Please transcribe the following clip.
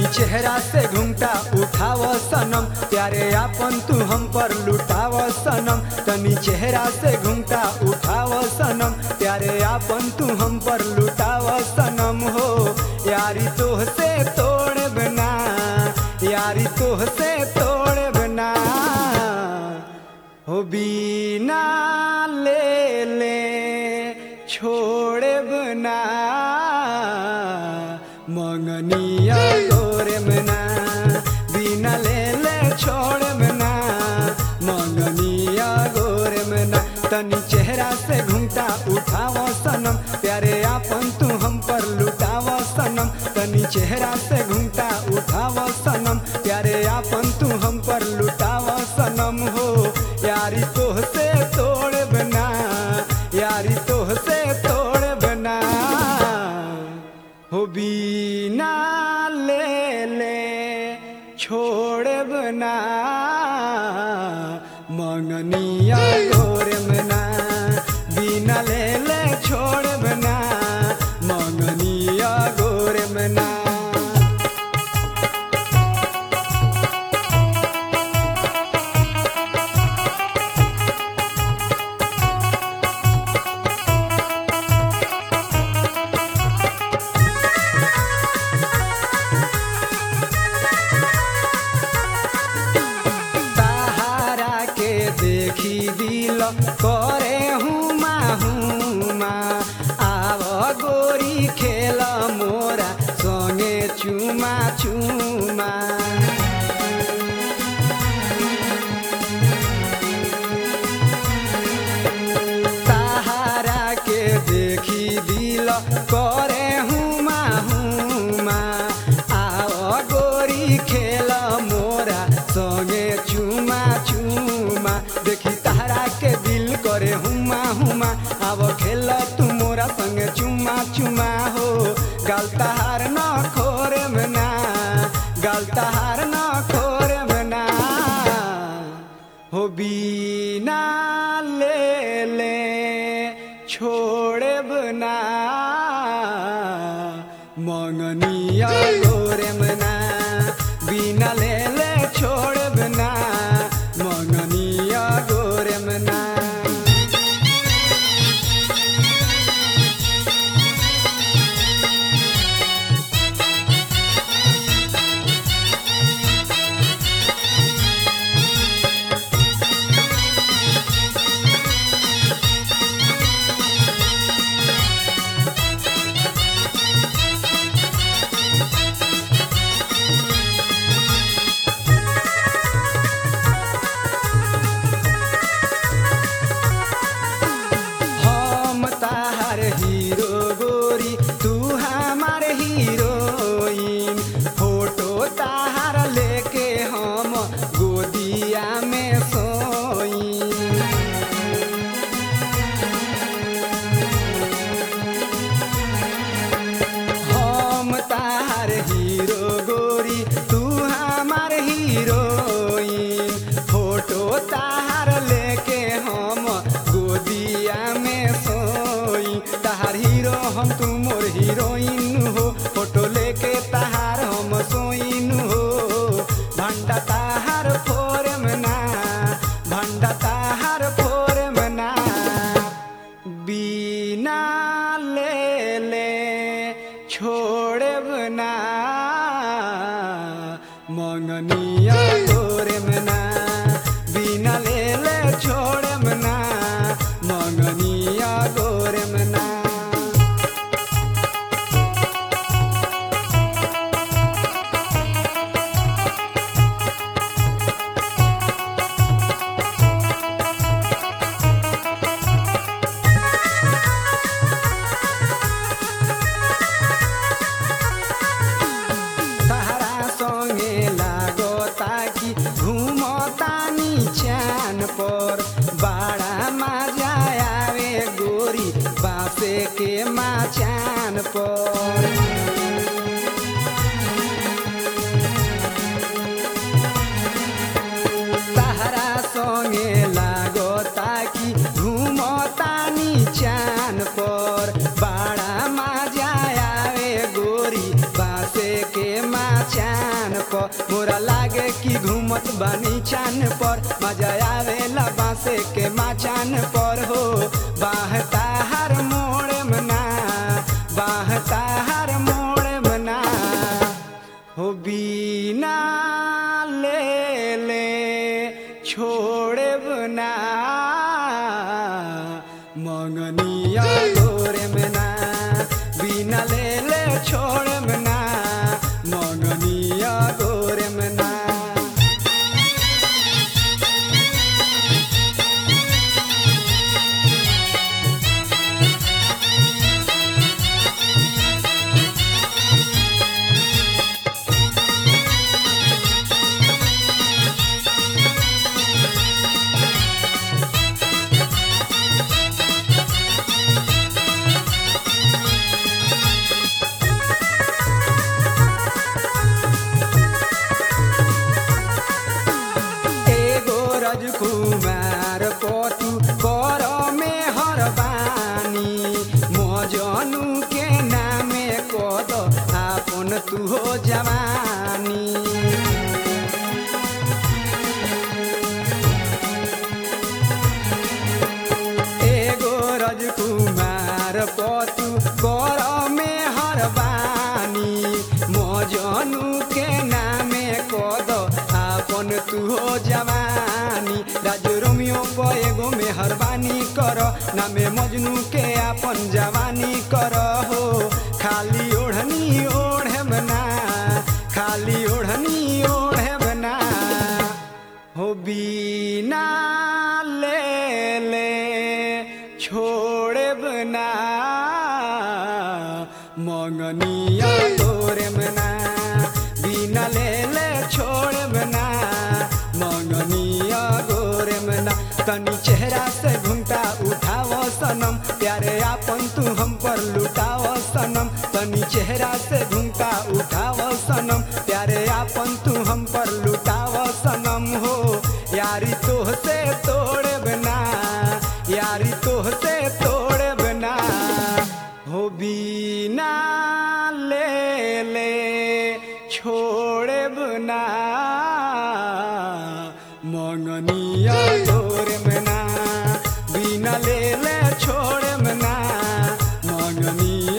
चेहरा से घुमटा उठाव सनम प्यारे आपन तू हम पर लुटाव सनम तनी चेहरा से घुमटा उठाव सनम प्यारे आपन तू हम पर लुटाव सनम हो यारी तोह से तोड़ बना यारी तोह से तोड़ बना हो बीना ले ले छोड़े बना मंगनिया गोरे मना बिना ले ले छोड़े मना मंगनिया गोरे मना तनी चेहरा से घुमटा उठाव सनम प्यारे आपन तू हम पर लुटाव सनम तनी चेहरा से घुमटा उठाव सनम प्यारे आपन तू हम पर लुटाव सनम हो यारी तोह से तोड़ बना यारी तोह से तोड़ बना हो बीना ले ले छोड़ बना मंगनिया गोरे मना बिना ले ले छोड़ बना मंगनिया गोरे मना सहारा के देखी दिल करे हुमा हुमा आव गोरी खेल मोरा संगे चुमा चुमा सहारा के देखी दिल करे हुमा हुमा आव गोरी खेल मोरा संगे चुमा चुमा देखी तारा के दिल करे हुमा हुमा आव खेल तू मोरा संगे चुमा चुमा हो गाल तहार न खोरे मना गाल तहार न खोरे मना हो बीना ले ले छोड़े बना मंगनिया गोरे मना बिना ले ले छोड़े बना मंगनिया गोरे मना हम ताहार हीरो गोरी तू हमार हीरोइन फोटो ताहार लेके हम गोदिया में सोई हम ताहार हीरो गोरी तू हमार हीरोइन फोटो ताहार लेके हम गोदिया में सोई ताहार हीरो हम तू मोर हीरोइन हो फोटो लेके ताहार हम सोइन हो भंडा ताहार फोरम ना भंडा ताहार फोरम ना बिना ले ले छोड़े बना मंगनिया गोरे मना बिना ले ले छोड़े मना मंगनिया गोरे मना तारा संगे लागो ताकि घुमतानी चान पर बाड़ा मजा आवे गोरी बासे के माचान पर तारा संगे लागो ताकि घुमतानी चान पर बाड़ा मजा आवे गोरी बासे के माचा पर मोरा लागे कि घूमत बानी चान पर मजा आवेला बांसे के माचान पर हो बाहता हर मोड़ मना बाहता हर मोड़ मना हो बीना ले ले छोड़े बना मंगनिया गोरे मना बिना ले ले छोड़े मना मंगनिया गोरे मना एगो रजकुमार पतु कर में हरबानी मजनू के नामे कद आपन तू हो जवानी एगो रजकुमार पतु कर में हरबानी मजनू के नामे कद आपन तू हो जवानी राज रोमियो को एगो में हरबानी कर नामे मजनू के आपन जवानी कर हो खाली ओढ़नी ओढ़े बना खाली ओढ़नी ओढ़े बना हो बीना ले ले छोड़े बना मंगनिया तोरे मना बिना ले ले छोड़े बना मंगनिया गोरे मना तनी चेहरा से घुमटा उठाओ सनम प्यारे आपन तू हम पर लुटाओ सनम तनी चेहरा से घुमटा उठाओ सनम प्यारे आपन तू हम पर लुटाओ सनम हो यारी तोह से तोड़े बना यारी तोह से तोड़े बना हो बीना ले ले छोड़े बना मंगनिया तोरे मना बिना ले ले छोड़े मना मंगनिया